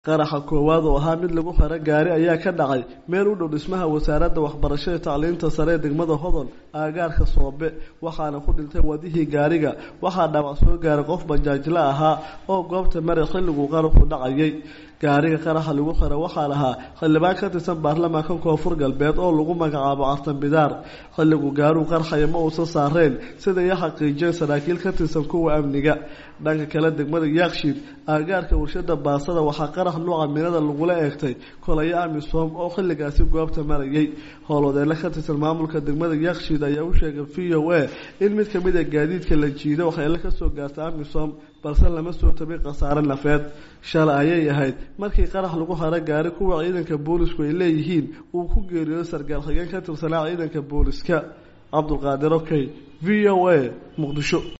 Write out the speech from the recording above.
qaraxa koowaad oo ahaa mid lagu xiro gaari ayaa ka dhacay meel u dhow dhismaha wasaaradda waxbarashada tacliinta sare ee degmada hodol aagaarka soobe waxaana ku dhintay wadihii gaariga waxaa dhaawac soo gaaray qof bajaajla ahaa oo goobta mare xilliguu qaraxu dhacayay gaariga qaraxa lagu xiro waxaa lahaa xildhibaan ka tirsan baarlamaanka koonfur galbeed oo lagu magacaabo cartan bidaar xilliguu gaaruu qarxaya ma uusan saareen siday i xaqiijiyeen saraakiil ka tirsan kuwa amniga dhanka kale degmada yaakshiid aagaarka warshada baasada waxaa qarax nuuca minada lagula eegtay kolayo amisom oo xilligaasi goobta marayay howlwadeele ka tirsan maamulka degmada yaakshiid ayaa u sheegay v o a in mid kamid a gaadiidka la jiido waxyeelo kasoo gaartay amisom balse lama soo tabin khasaare nafeed shalay ayay ahayd markii qarax lagu haro gaari kuwa ciidanka boolisku ay leeyihiin uu ku geeriyooday sargaal xigeen ka tirsanaa ciidanka booliska cabdulqaadir okey v o a muqdisho